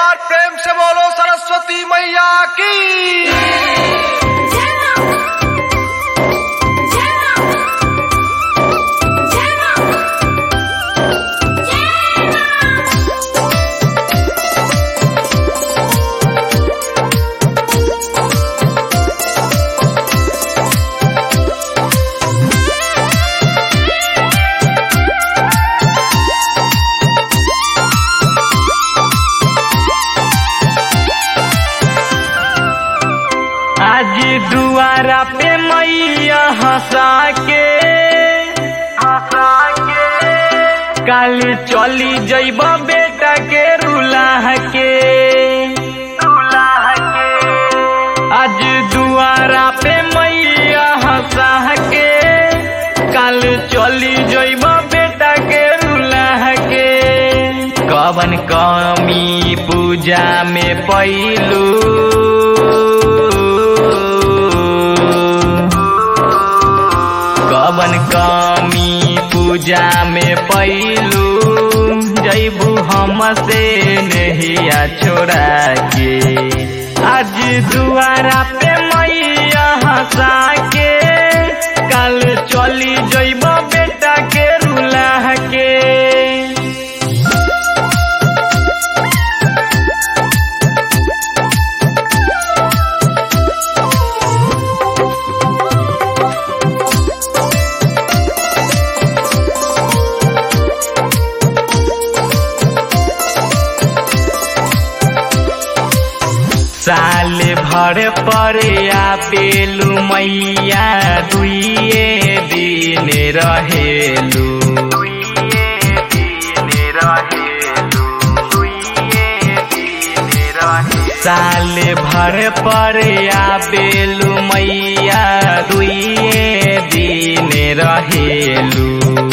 बार प्रेम से बोलो सरस्वती मैया की आज दुआरा पे मैया हंसा के हंसा के कल चली जइब बेटा के रुलाह के रुलाह के आज दुआरा पे मैया हंसा के कल चली जइब बेटा के रुलाह के कवन कमी पूजा में पैलू कवन कमी पूजा में पैलू जैबू हम से नहिया छोड़ा के आज दुआरा पे मैया हंसा के कल चली जइब बेटा के रुलाह के साल भर पर आपेलू मैया दुइए दिन रहेलू साल भर पर आपेलू मैया दुइए दिन रहेलू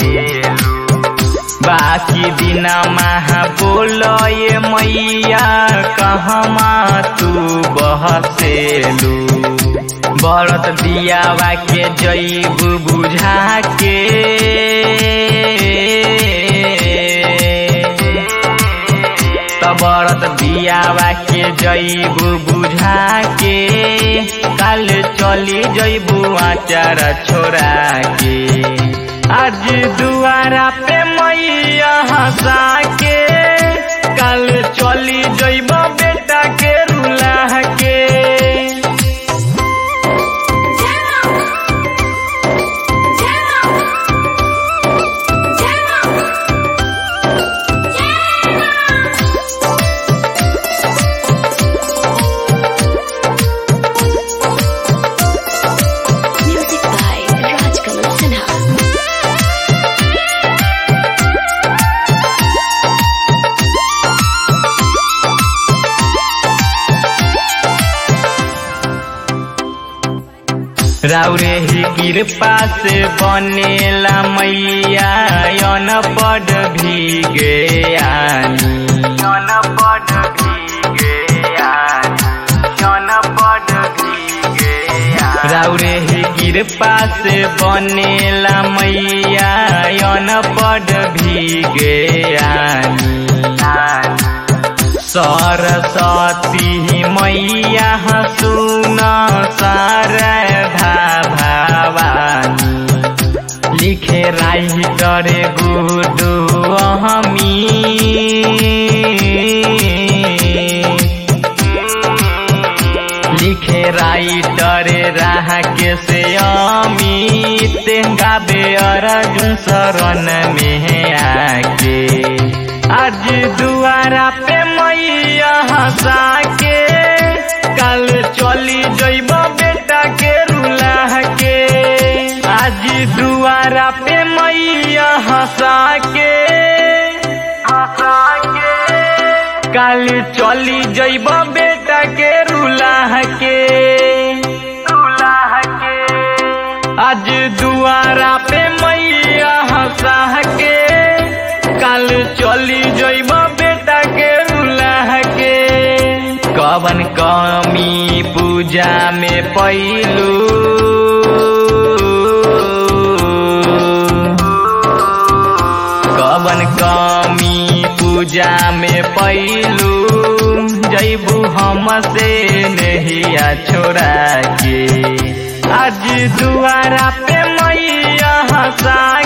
बाकी दिन महा बोलए मैया कहमा तू बहसेलू बरत दियावा के जैब बुझा के बरत दियावा के जैब बुझा के कल चली जैबू आचार छोड़ा के आज दुआरा पे मैया हंसा के कल चली जइब बेटा के रुलाह के Music by Rajkamal Sinha. राउरे ही कृपा से बनेला मैया यन पद भीगे आनी यन पद भीगे आनी यन पद भीगे राउरे ही कृपा से बनेला मैया यन पद भीगे आनी सरस्वती मैया सुन शारदा भवानी लिखे राइटर गुडु हमी लिखे राइटर राह के से अमित गाबे अर्जुन शरण में आके आज दुआरा पे मैया हंसा के कल चली जइब बेटा के रुलाह के आज दुआरा पे मैया हंसा के हंसा के कल चली जइब बेटा के रुलाह के रुलाह के आज दुआरा पे मैया हंसा के कल चली जइब बेटा के रुलाह के कवन कमी पूजा में पैलू कवन कमी पूजा में पैलू जैबू हमसे नहिया छोड़ा के आज दुआरा पे मैया हंसाई